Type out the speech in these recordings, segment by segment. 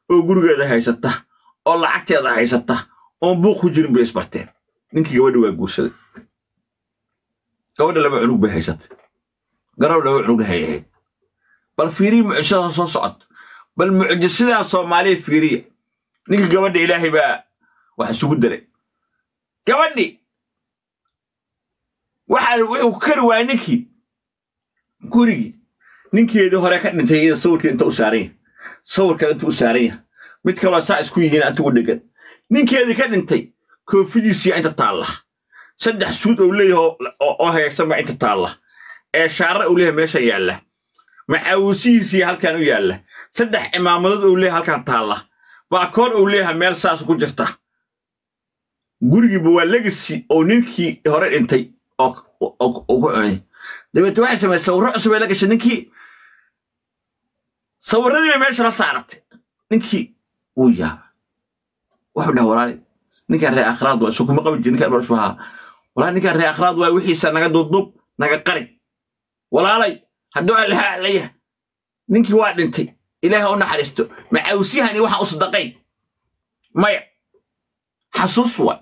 oo gurigeeda haysata oo lacagteeda haysata oon buuq ku jirin bay isbarteen ninkii gabadha waa guursaday gabadha laba cunug bay haysatay garow laba cunugna hay ahayd bal fiiriya mucjisada soo socod bal mucjisidaa soomaaliya fiiriya ninkii gabadha ilaahay baa wax isugu daray gabadhi waxa wuxuu kari waayay ninkii gurigii ninkeedii hore ka dhintay iyada sawirkeeda inta u saaran yahay sawirkeeda inta u saaran yahay mid kaloo saa isku yihiin inta u dhegan ninkeedii ka dhintay koofidiisiya inta taalla saddex suud ou leeyahay oo hagaagsan baa inta taalla ee shaara uu leeyahay meesha yaalla macaawisihiisiya halkan u yaalla saddex cimaamadood ou leeyahay halkan taalla baakoor ou leeyahay meel saas ku jirta gurigiiba waa legasi oo ninkii hore dhintay oo ku cunay dabeete waxay samaysay sawirro cusub ay la gashay ninkii sawirradii bay meesha la saaratay ninkii wuu yaaba wuxuu dhaha walaali ninkaan ree akhraad waa isu kuma qabi jir ninkaan barshu ahaa walaali ninkaan ree akhraad waa wixiisa naga duubduub naga qari walaalay hadduu allaha ahlaya ninkii waa dhintay ilaaha u naxariisto macaawsiyahani waxaan u sadaqayn maya xasuus waa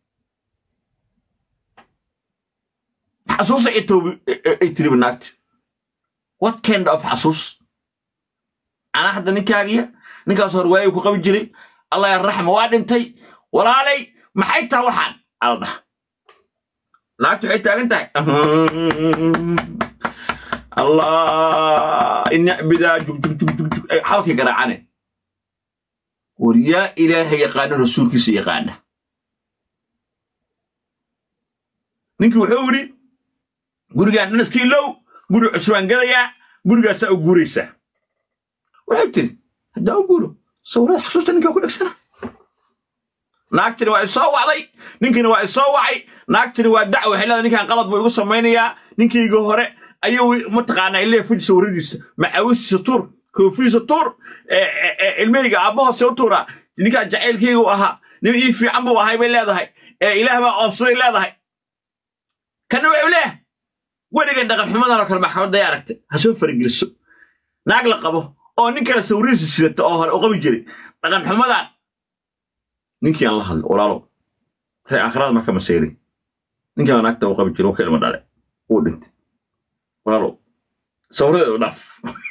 xasuusa ay tiriba naagta what kind of xasuus anaa hadda ninkaagiya ninkaas hor waayu ku qabi jiray allah yarraxma waa dhintay walaalay maxay taha waxaan ala dhaha naagtu waxay taagan tahay allah inacbidaa jugjugjugjug xalkii garaacane war yaa ilaaha yaqaano rasuulkiisa yaqaana ninkii wuxuu yidhi gurigaan dhanaskii low guri cusbaan gadayaa gurigaasaa u guuraysaa waxay tiri haddaa u guuro sawirada xasuusta ninkaa ku dhegsana naagtini waa isoo wacday ninkiina waa isoo wacay naagtini waa dacwa waxay leedahay ninkaan qalad buu igu samaynayaa ninkayga hore ayuu mataqaanaa illee fuji sawiradiisa macaawisiisa tuur koofidiisa tuur ilmahayga aabbahoose u tuuraa ninkaan jacaylkayga u ahaa nin ii fiican buu ahay bay leedahay ee ilaah baa oobsaday leedahay kana wuxuu leeyahay weligan dhaqan xumadan oo kale maxkamadda ay aragtay ha soo farageliso naag la qabo oo nin kale sawiradiisa sidata oo hore u qabi jiray dhaqan xumadan ninkii aan la hadlo walaalo ree aakhirada marka masayrin ninkaan naagta u qabi jiray oo ka ilma dhale uu dhintay walaalo sawiradeeda u dhaaf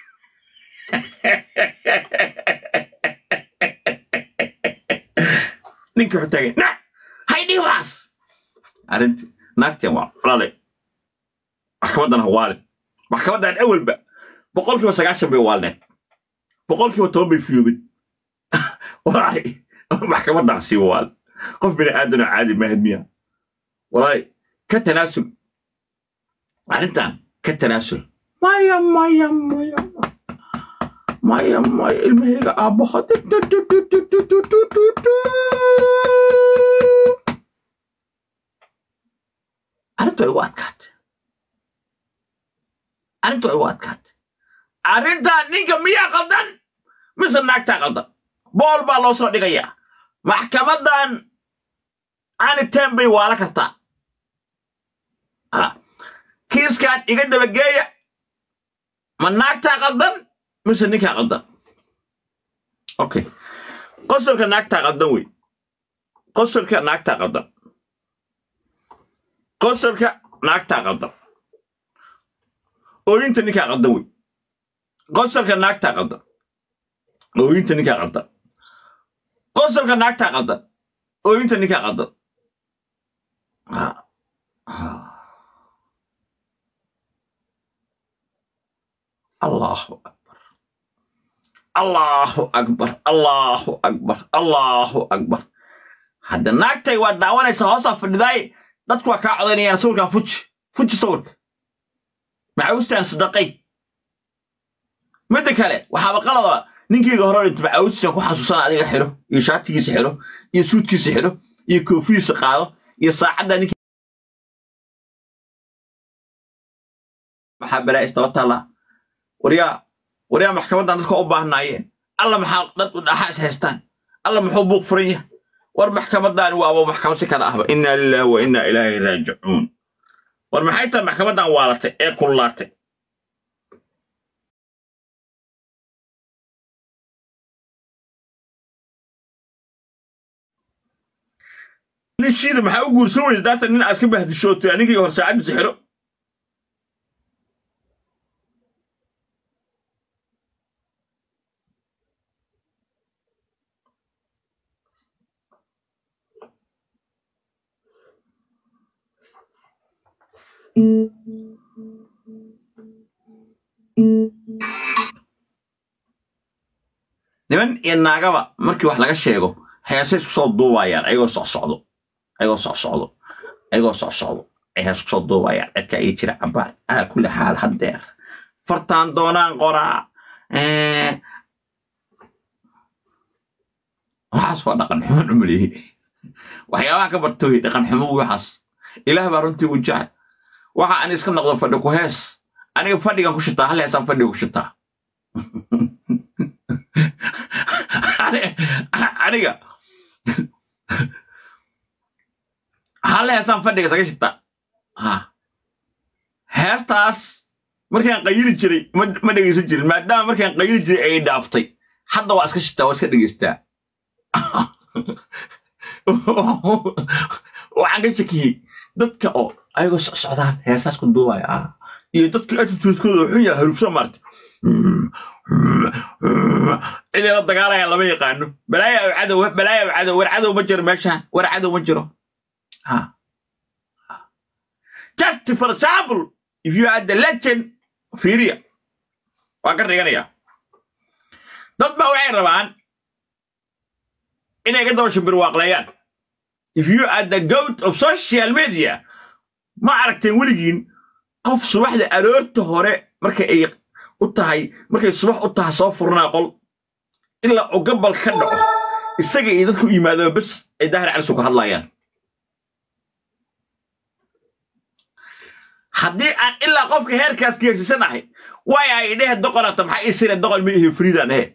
ninkii wuxuu taagay na haydhii waas arrintii naagtiin waa walaalay maxkamaddan ha waalin maxkamaddan awalba boqolkiiba sagaashan bay waalneed boqolkiiba toban bay fiyoobin walaalay maxkamaddan sii waal qof bini aadanoo caadi mahad miya walaalay ka tanaasul arrintan ka tanaasul maya maya maya maya maya ilmahayga aabbaha arrintu way ugu adkaatay arrintu way ugu adkaatay arrintan ninka miyaa qaldan mise naagtaa qaldan bool baa loo soo dhigayaa maxkamaddan aniteen bay waala kartaa kiiskan iga dabageeya ma naagtaa qaldan mise ninkaa qaldan okay qosolka naagtaa qaldan wey qosolka naagtaa qaldan qosolka naagtaa qaldan ooyinta ninkaa qaldan wey qosolka naagtaa qaldan ooyinta ninkaa qaldan qosolka naagtaa qaldan ooyinta ninkaa qaldan allahu akbar allahu akbar allahu akbar allahu akbar hadda naagtay waa daawanaysa hoosaa fadhidaay dadku waa kaa codaynayaan sawirkan fuji fuji sawirka macawistaan sadaqay midda kale waxaaba qalaba ninkayga hore dhinta macawistaan ku xasuusana adiga xidho iyo shaatigiisa xidho iyo suudkiisa xidho iyo koofidiisa qaado iyo saacadda ninki maxaa balaa istaba taallaa waryaa waryaa maxkamaddan dadka u baahnaayeen alla maxaa dad dhaxa is haystaan alla muxuu buuq furan yahay war maxkamaddan waaba maxkamad si kala ahba inna lillahi wa inna ilaahi raajicuun war maxay tahay maxkamaddan waalatay ee kullaatay nin shiida maxaa u guursan weyda daatan nin aad ka bahdishootay aninkii hor saacaddiisa xiro niman iyo naagaba markii wax laga sheego heesay isku soo duubayaan ayagoo socsocdo ayagoo socsocdo ayagoo socsocdo ay hees kusoo duubayaan cirka ii jira cabaar ala kulli xaal haddeer fartaan doonaan qoraa waxaas waa dhaqan xumo dhumalihi waxyaabaha ka bartooy dhaqan xumo waxaas ilaah baa runtii u jecel waxa ani iska noqdo fadhi ku hees aniga fadhigan ku shitaa hal heesaan fadhiga ku shitaa aniga hal heesaan fadhiga isaga shitaa heestaas markaan qayili jiray ma dhegaysan jirin maadaama markaan qayili jiray ay dhaaftay hadda waa iska shitaa waa iska dhegaystaa waxaan ka shakiyey dadka oo ayagoo socdaan heesaas ku duubaya ah iyo dadka attitudekooda xun yaha harufsa maarta cidayla dagaalayaan lama yaqaano balaaya cadow balaaya cadow war cadow ma jiro meeshaan war cadow ma jiro just for example if you are the legend fiiriya waan ka dhiganaya dad baa waxay rabaan inay ka daba shimbirwaaqleeyaan if you are the goat of social media ma aragteen weligiin qof subaxda aroorta hore marka ay u tahay markay subax u tahay soo furnaa qol ilaa uu gabal ka dhaco isaga iyo dadku yimaadaba bes ay daahir calisu ka hadlayaan haddii aan ilaa qofka heerkaas geersisanahay waaya ay dhehe doqonata maxaa ii sire doqon ma ihi friidan ehe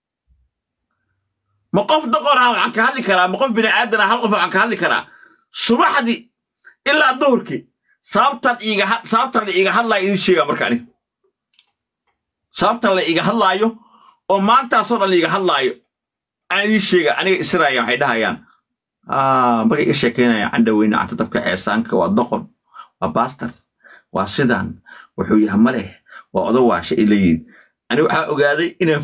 ma qof doqonaa waxaan ka hadli karaa ma qof bini aadana hal qof waxaan ka hadli karaa subaxdii ilaa duhurkii sababtan iiga sababtan la iiga hadlaayo idiin sheegaa marka aniga sababtan la iiga hadlaayo oo maantaasoo dhan la iiga hadlaayo aan idiin sheega aniga israaya waxay dhahayaan markay iga sheekaynayaan candhaweyne cantadabka ceesaanka waa doqon waa baastar waa sidaan wuxuu yaha ma leh waa odawaasha ay leeyihin aniga waxaa ogaaday inaan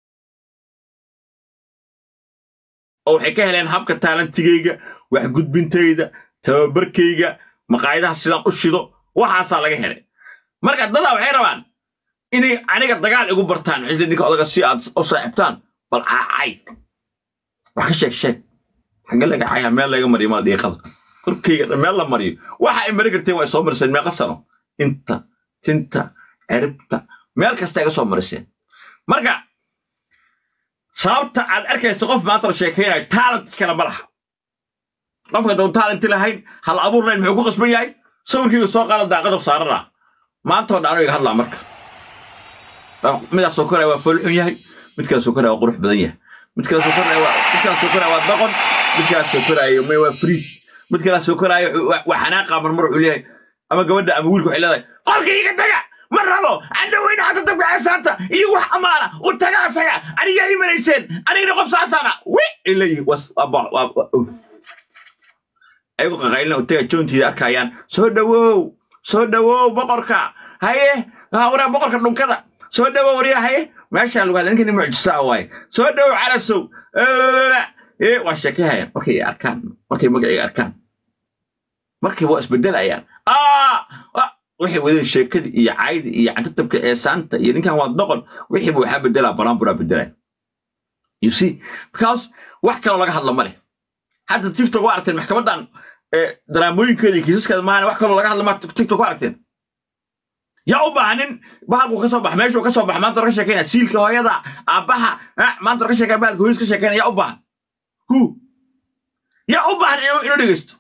oo waxay ka heleen habka taalantigayga wax gudbintayda tababarkayga maqaayadaha sidaan u shido waxaasaa laga helay marka dadaa waxay rabaan inay aniga dagaal igu bartaan xisli ninka odaga si aad u saaxibtaan bal caacay wax ka sheeg sheeg xagge laga cayaa meel laga mariyo mala dhiiqada korkayga meel la mariyo waxa ay mari karteen waa soo mariseen meeqa sano inta tinta ciribta meel kasta iga soo mariseen marka sababta aad arkaysa qof maanta la sheekaynayo taalent kale ma laha qofka dau taalenti lahayn hal abuur layn muxuu ku qasban yahay sawirkayga soo qaada daaqada saarana maantoo dhan iga hadlaa marka midaas soo koraya waa foolxun yahay mid kale soo koraya waa qurux badan yahay mid kale soo koraya waa mid kale soo koraya waa doqon mid kale soo koraya may waa friid mid kale soo koraya waa xanaaqa mar mar wuxuu leeyahay ama gabadha ama wiilka waxay leedahay qolka iga taga ma rabo andhaweyne hadda dabka ceesaanta iyo wax amaana u taga asaga anigaa imanayseen anigna qof saasaana wi ay leeyihin ayagu qaqaylina u taga joontiida arkayaan soo dhowow soo dhowow boqorka haye waraa boqorka dhunkada soo dhowow waryaa haye meeshaa lagu hadla ninkani mucjisaa waaye soo dhowow calasow waa sheekahayaan markay arkaan markay magacayga arkaan markay waa isbedelayaan waxay wadeen sheekadii iyo caydii iyo cantatabka eesaanta iyo ninkan waa doqon wixiiba waxaa bedelaa baraanburaa bedelaya you see because wax kaloo laga hadla ma leh hadda tiktok waa aragteen maxkamadan daraamooyinkeeda iyo kiisaskeeda maahane wax kaloo laga hadla ma tiktok waa aragteen yaa u baahanin bahalku ka soo bax meeshuu ka soo bax maanta ka sheekeynaya siilka hooyada aabbaha maanta ka sheekaya bahalka hooyis ka sheekeynaya yaa u baahan hu yaa u baahan inuu dhegeysto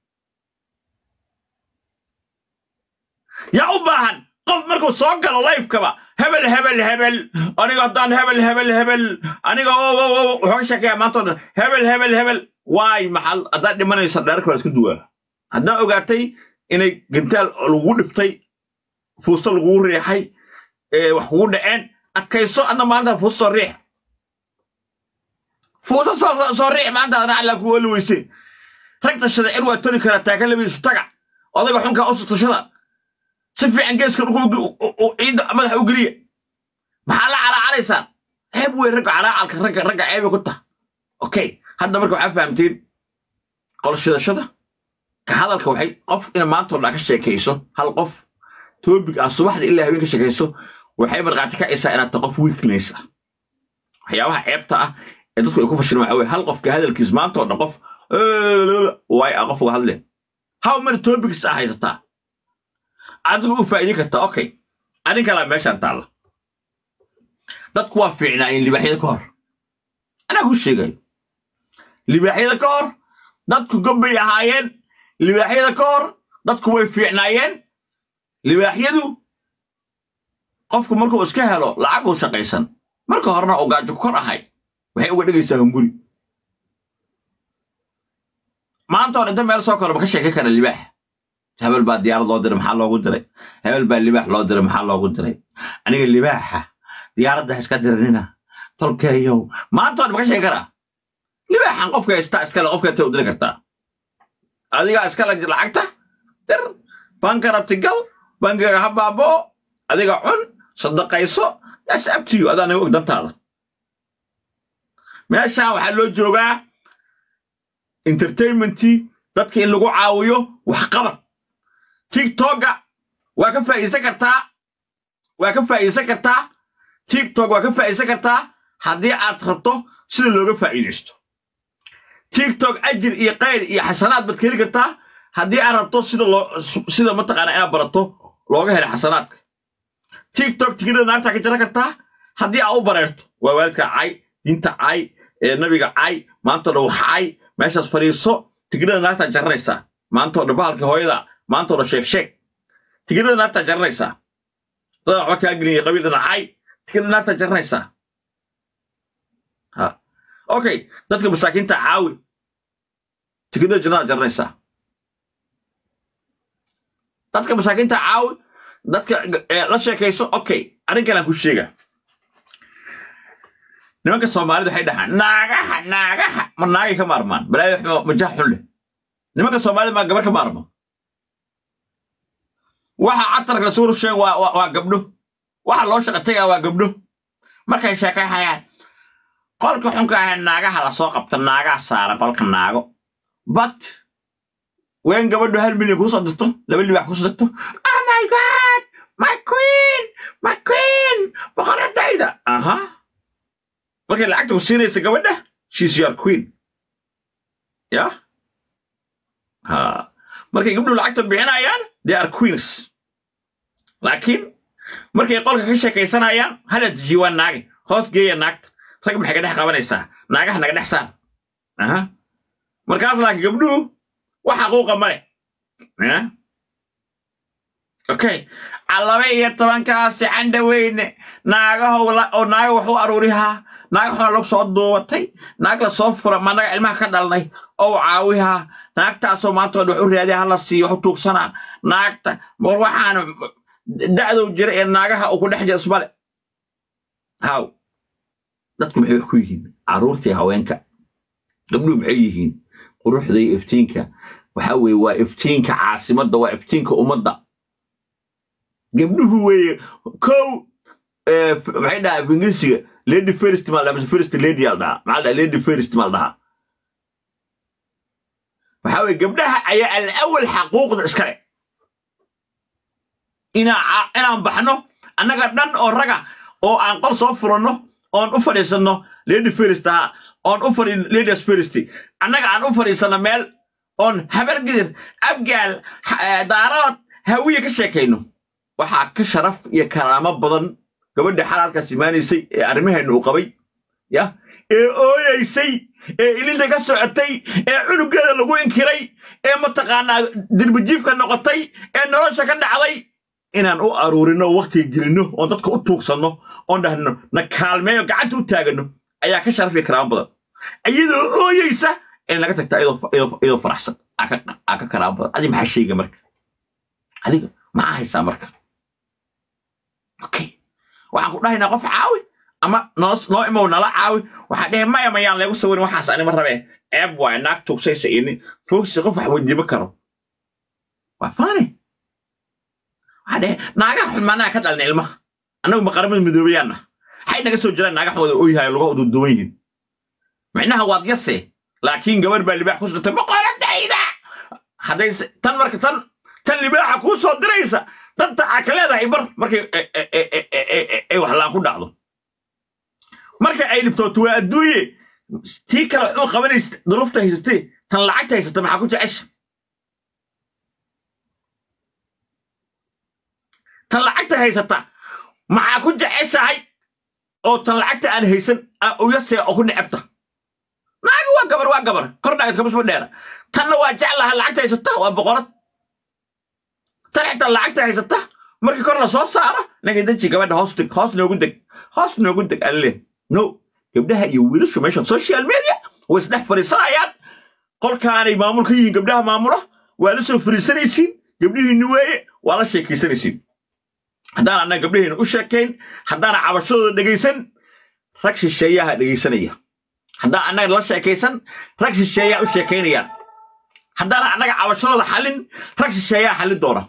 yaa u baahan qof markuu soo galo lifekaba hebel hebel hebel aniga haddaan hebel hebel hebel aniga wuxuu ka sheekaya maanta o dhan hebel hebel hebel waay maxal haddaad dhimanaysa dheerka waa iska duwaa haddaa ogaatay inay gantaal lagu dhiftay fuusto lagugu riixay wax kugu dhaceen adkayso adna maalinta fuusto soo riix fuusto soo riix maanta adna alla ku oli weyse rag tashada cir waa toli karaa taaka labiisu taga odayga xunkaa usu tashada si fiican geeska ciidda madaxa u geliya maxaa la calaacalaysaan ceeb wey ragga calaacalka ragga ragga ceebay ku taha okay hadda marka waxaa fahamteen qolshidashada ka hadalka waxay qof ina maantoo dhan ka sheekayso hal qof toobig ah subaxda ilaa habeen ka sheekayso waxay markhaati kacaysaa inaad ta qof weakness ah waxyaabaha ceebta ah ee dadku ay ku fashilan waxa weye hal qofka hadalkiis maantoo dhan qof waay ah qof uga hadle how many topics ah haysataa adigu u faa'iidin kartaa okay arrin kalaa meeshaan taalla dadku waa fiicnaayeen libaaxyada ka hor anaa kuu sheegayo libaaxyada ka hor dadku gobbay ahaayeen libaaxyada ka hor dadku way fiicnaayeen libaaxyadu qofku markuu iska helo lacag uu shaqaysan marka horena oo gaajo ku kor ahay waxay uga dhigaysaa hunguri maanta oo dhinta meel soo koro ma ka sheekan kara libaax hebel baa diyaarad loo diray maxaa loogu diray hebel baa libaax loo diray maxaa loogu diray aniga libaaxa diyaaradda ha iska diranina tolkeeyow maanta oo dhan ma ka sheekan karaa libaaxan qofka haystaa iskale qofka intay u diri kartaa adigaa iskale lacagta dir banka rabti gal bankiga ha baaboo adiga cun sadaqayso yaas abtiyo adaa naga og dantaada meeshaan waxaa loo joogaa entertainmentii dadka in lagu caawiyo waxqabad tiktoka waa ka faa'iidsan kartaa waa ka faa'iidsan kartaa tiktok waa ka faa'iidsan kartaa haddii aad rabto sida looga faa'iidaysto tiktok ajir iyo kayr iyo xasanaad baad ka heli kartaa haddii aad rabto sida loo sida mataqaanaa inaad barato looga helo xasanaadka tiktok tigirada naartaa ka jaran kartaa haddii aad u bareerto waa waalidka cay diinta cay ee nabiga cay maantoo dhan wax cay meeshaas fadhiiso tigirada naartaa jaranaysaa maantoo dhan bahalka hooyada maantoo dhan sheeg sheeg tigirada naartaa jaranaysaa dadaa waxba kaa geliyay qabiil dhana cay tigirada naartaa jaranaysaa ha okay dadka masaakiinta caawi tigirada jannada jaranaysaa dadka masaakiinta caawi dadka la sheekayso okay arrin kalaan ku sheega nimanka soomaalida waxay dhahaan naagaha naagaha ma naagay ka maarmaan balaayo majaha xun leh nimanka soomaalida maa gabar ka maarma waxa catarka la suuru sheeg waa gabdho waxa loo shaqa tegaa waa gabdho markay sheekayhayaan qolka xunka ahe naagaha lasoo qabta naagaha saara qolka naago but ween gabadho hal milyan kuu soo dirto laba libax kusoo dirto oh my god my queen my queen boqoradayda aha markay lacagta ku siinaysa gabadha she's your queen ya ha markay gabdhu lacagta bixinayaan they are queens laakiin markay qolka ka sheekaysanayaan hala dejiye waa naage hoos geeya naagta rag maxay ka dhex qabanaysaa naagaha naga dhex saar aha markaas laakiin gabdhuhu wax xaquuqa ma leh okay laba iyo tobankaasi candhaweyne naagahow oo naaga wax u aruurihaa naag xuna log soo duubatay naag la soo fura ma naga ilmaha ka dhalnay oo caawihaa naagtaasoo maanta wax u raadiya hala siiyo wax u tuugsanaa naagta mar waxaana da'dow jira ee naagaha uu ku dhex jira ismale haw dadku maxay wax ku yihiin carruurtii haweenka gabdhuhu maxay yihiin quruxda iyo iftiinka waxa weeye waa iftiinka caasimadda waa iftiinka ummadda gabdhuhu weeye kow maxay dhahaa ingiriisiga lady first mal dhaha first lady al dhahaa maxaa dhaha lady first mal dhahaa waxaa weeye gabdhaha ayaa alawal xaquuqda iskale inaa inaan baxno annaga dhan oo raga oo aan qol soo furanno oon u fadhiisanno lady first ahaa oon u fadhin ladies first annaga aan u fadhiisanno meel oon habargidir abgaal daarood hawiye ka sheekayno waxaa ka sharaf iyo karaamo badan gabadha xalaalkaas imaanaysay ee arrimaheenna uu qabay ya ee ooyaysay ee ilinta ka socotay ee cunugeeda lagu inkiray ee mataqaanaa dirbijiifka noqotay ee nolosha ka dhacday inaan u aruurino waktiga gelinno oon dadka u tuugsanno oon dhahno na kaalmeeyo gacanta u taaganno ayaa ka sharaf iyo karaamo badan iyadoo ooyeysa in laga tagta iyadoo faraxsan aa ka karaamo badan adi maxaa sheega marka adiga maxaa haysaa marka okay waxaan ku dhahaynaa qof caawi ama noo noo imow nala caawi waxaa dhehe maya mayaan leegu sawirin waxaas anima rabee ceeb waay naag tuugsaysa iyo nin tuugsi qof wax weydiima karo waa faani waxaa dhehe naagaha xun maanaha ka dhalna ilmaha annagu maqaramada midoobayaanna waxay naga soo jiraan naagaha wada ooyahay lugaha duuduwan yihiin micnaha waad yase laakiin gabar baa libaax ku sirtay boqoradayda hadday tan marka tan tan libaaxa kuu soo diraysa danta aa ka leedahay bar markay ay waxlaan ku dhacdo marka ay dhibtooto waa adduunye tii kale waxuu qabanaysa duruufta haysatee tan lacagta haysata maxaa ku jecesha tan lacagta haysata maxaa ku jeceshahay oo tan lacagta aan haysan uyasee oo ku necebta naaga waa gabar waa gabar kor dhaagad kabasma dheera tanna waa jeclaha lacagta haysata waa boqorad tan xitaa lacagta haysata markii kor la soo saaro naga daji gabadha hoos deg hoos noogu deg hoos noogu deg alle no gabdhaha iyo wiilashu meeshan social media way isdhex fadhiisanayaan qolkaanay maamul ka yihiin gabdhaha maamula waa la soo fadhiisanaysiin gabdhihiinni weeye waa la sheekaysanaysiin haddaan annaga gabdhaheena u sheekayn haddaana cabashadooda dhegaysan rag shisheeyaha dhegaysanaya haddaan annaga la sheekaysan rag shisheeyaa u sheekaynayaan haddaana annaga cabashadooda xallin rag shisheeyaa xallin doona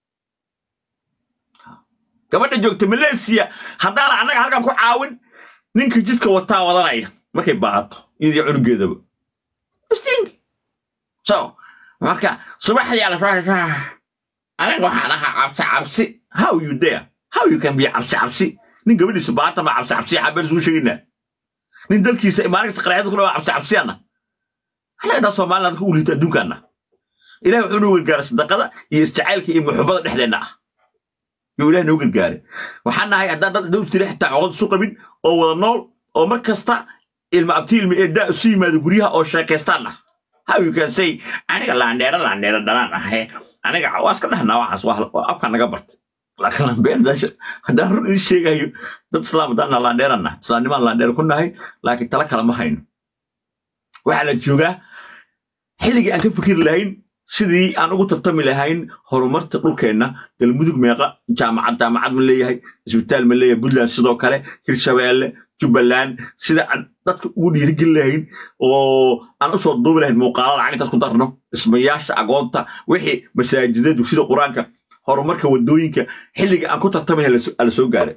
gabadha joogta malaysiya haddaana annaga halkan ku caawin ninka jidka wataa wadanaya markay baahato iyadii cunugeedaba sting so marka subaxdii ala aniga waxaan ahaa cabsi cabsi how you dare how you can be cabsi cabsi nin gabadhiisa baahata ma cabsi cabsi xabeen isugu sheegaynaa nin dalkiisa maalinkas qaraxyada ku dhawa cabsi cabsiyana anaga soomaliland ku uliita adduunkaana ilahi wuxuu noo gargaaray sadaqada iyo isjacaylka iyo muxubada dhexdeenna ah yuu ilahi noo gargaaray waxaan nahay haddaan dad dhow tiri xitaa coqod isu qabin oo wada nool oo mar kasta ilma abti ilma eedaa isu yimaado guryaha oo sheekaystaan ah how you can say aniga laandheera laandheera dhalaan ahe aniga waa iska dhahnaa waxaas waa afka naga bartay laakiin lambeen haddaan run idin sheegayo dad islaam haddaan laandheerana islaamnimaan laandheer ku nahay laakiin tala kale ma hayno waxaa la joogaa xilligii aan ka fikiri lahayn sidii aan ugu tartami lahayn horumarta dhulkeenna galmudug meeqa jaamacad jaamacad ma leeyahay isbitaal ma leeyahay puntland sidoo kale hirshabeelle jubbaland sida aan dadka ugu dhiirigeli lahayn oo aan usoo duubi lahayn muuqaala lacag intaas ku darno dhismayaasha agoonta wixii masaajida dugsida qur-aanka horumarka waddooyinka xilliga aan ku tartamay la soo gaaray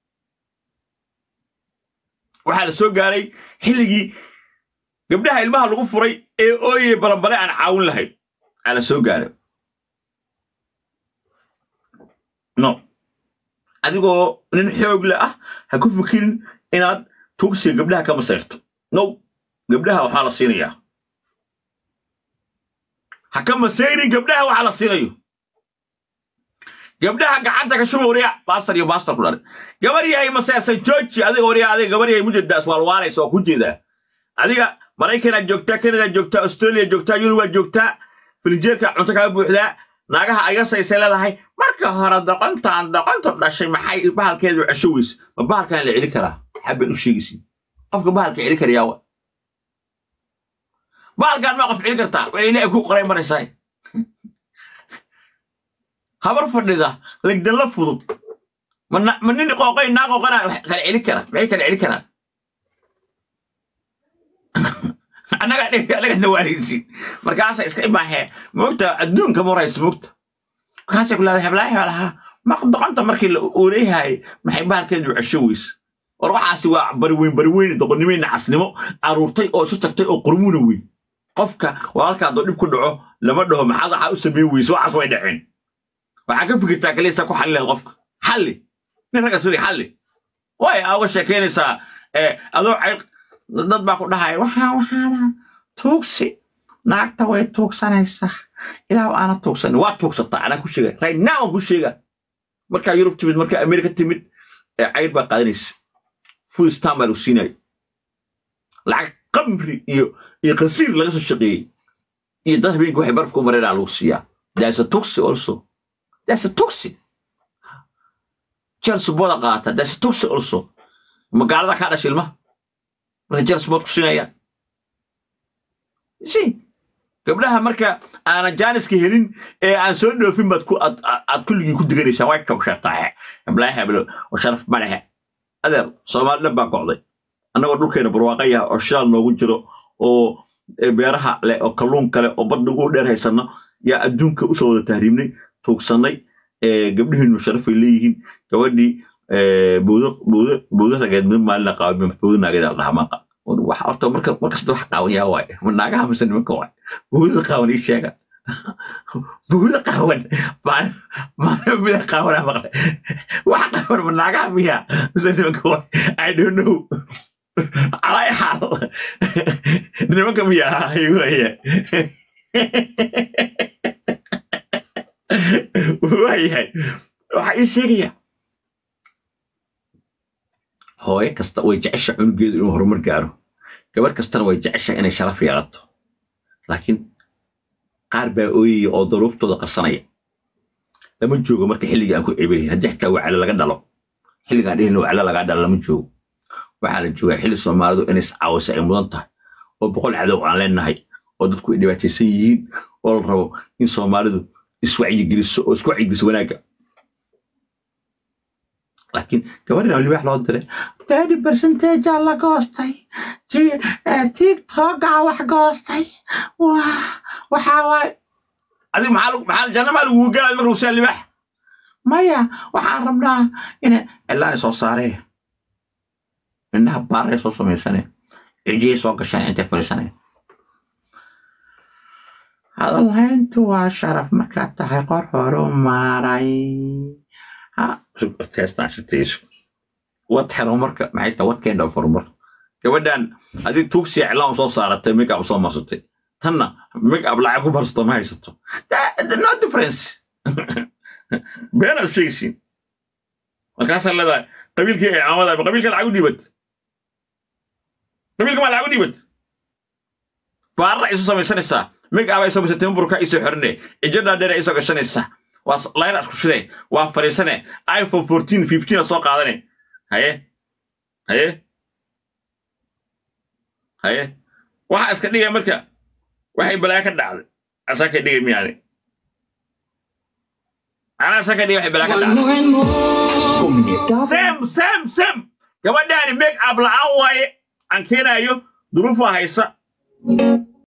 waxaa la soo gaaray xilligii gabdhaha ilmaha lagu furay ee ooye balanbale aan caawin lahayn aa la soo gaaray no adigoo nin xoogle ah ha ku fikirin inaad tugsiga gabdhaha ka masayrto no gabdhaha waxaa la siinayaa ha ka masayrin gabdhaha waxaa la siinayo gabdhaha gacanta ka shuba warya baastar iyo baastar ku dhalay gabar yahay maseersan jooji adiga warya adiga gabar yahay mujeedaas waalwaalaysa waa ku jeedaa adiga maraykanaa joogtaa kanadaa joogtaa australia joogtaa yurubaa joogtaa filinjeerka cunto kaga buuxdaa naagaha ayasaysay leedahay marka hore doqontaan doqontu dhashay maxay bahalkeedu cesho weyse ma bahalkan la celi karaa xabeen u sheegaysin qofka bahalka celi karayaa wa bahalkan maa qof celi kartaa waa ilaahay ku qoray maraysaa habar fadhida legdanla fudud ma nin qooqay naa qooqana kala celi kara maxay kala celi karaan annaga annaga nawaanaysin markaasa iska imaahee moogta adduunka maraysa moogta markaasay ku leedahay heblaahi lahaa ma doqonta markii la ooleyahay maxay bahalkeedu cesho weyse war waxaasi waa bariweyn bariweyn doqonnimo nacasnimo aruurtay oo isu tagtay oo qurmuna weyn qofka walaalka hadduu dhib ku dhaco lama dhaho maxaad waxaa u sameyn weyse waxaas way dhaceen waxaa ka fikirtaa kaliisa ku xalli lahayd qofka xalli nin raggaas weli xalli way aa uga sheekaynaysaa adoo cayl dad baa ku dhahaya waxaa waxaana tuugsi naagta way tuugsanaysaa ilaa aana tuugsan waa tuugsataa anaa ku sheega right now aan ku sheega markaa yurub timid markaa amerika timid cayr baa qaadanaysa food stam baa lagu siinaya lacag qamri iyo iyo qasiir laga soo shaqeeyey iyo dad habeenkii waxay barafka u mareynaa lagu siiyaa that's a tuxi also that's a tuxi jelsuboda qaata that's a tuxi also magaalada kaa dhasha ilmaha marka jelsubood ku siinayaan si gabdhaha marka aanan jaaniska helin ee aan soo dhoofin baad ku aad kulligii ku diganaysaa way togshataa heblaha heblo oo sharaf ma lehe adeer soomaali dhan baa go'day annagoo dhulkeena barwaaqa yaha oo shidaal noogu jiro oo beeraha leh oo kalluun kale oo badda ugu dheer haysanno yaa adduunka usoo wada tahriibnay tuugsannay gabdhihiinu sharafay leeyihiin gabadhii bowda rageed mid maalina qaaba bowda naageed la dhahaa maaqa wax horta marka markasta wax qaawan yaa waaye ma naagaha mise nimanka waaye bowda qaawan ii sheega bowda qaawan maalin mida qaawanaa maqle wax qaawan ma naagaha miya mise nimanka waaye i don't know calaa xaal nimanka miya waaye waayahay waxaa ii sheegaya hooyo kasta way jecesha cunugeedu inuu horumar gaaro gabar kastana way jecesha inay sharaf yeelato laakiin qaar baa ooyaya oo daruuftooda qasanaya lama joogo marka xilligii aan ku ceebayn haddii xitaa wacale laga dhalo xilligaan dhihin wacale lagaa dhalo lama joogo waxaa la joogaa xilli soomaalidu inay iscaawisa ay mudan tahay oo boqol cadow aan leenahay oo dadku ay dhibaataysan yihiin oo la rabo in soomaalidu iswacyigeliso oo isku wacyigeliso wanaagga laakiin gabadhan oo libaax loo diray thirty percentage la goostay tiktokaa wax goostay waxaa waay adig maxaa janna maa lagugu galay marka lusiyaa libaax maya waxaan rabnaa ina cilaan soo saaree indhaha baaray soo samaysane cijiyay soo gashaan intay fadhiisane hadalhayntu waa sharaf markaad tahay qor horu maaray wad horumarka maxay tahay wad keenda horumar gabadhan adig tuugsiya cilaan soo saaratay make up soo marsatay tanna make up lacag ku barsato ma haysato no difference beenaad sheegaysiin markaasaa leedahay qabiilkii ay caamada qabiilka lacag u dhiibad qabiilka maa lacag u dhiibad baarra isu samaysanaysaa make up ay samaysatay burka isoo xorine cijo dhaadheer ay soo gashanaysaa waa layra isku shidee waa fadhiisane iphone fourteen fifteen soo qaadane haye haye haye waxa iska dhigaya marka waxay balaa ka dhacday asaa ka dhigay miyaani anaa asaa ka dhigay waxay balaa ka dhacday sam sam sam gabadhaani make up la'aan waaye aan keenayo duruufaa haysa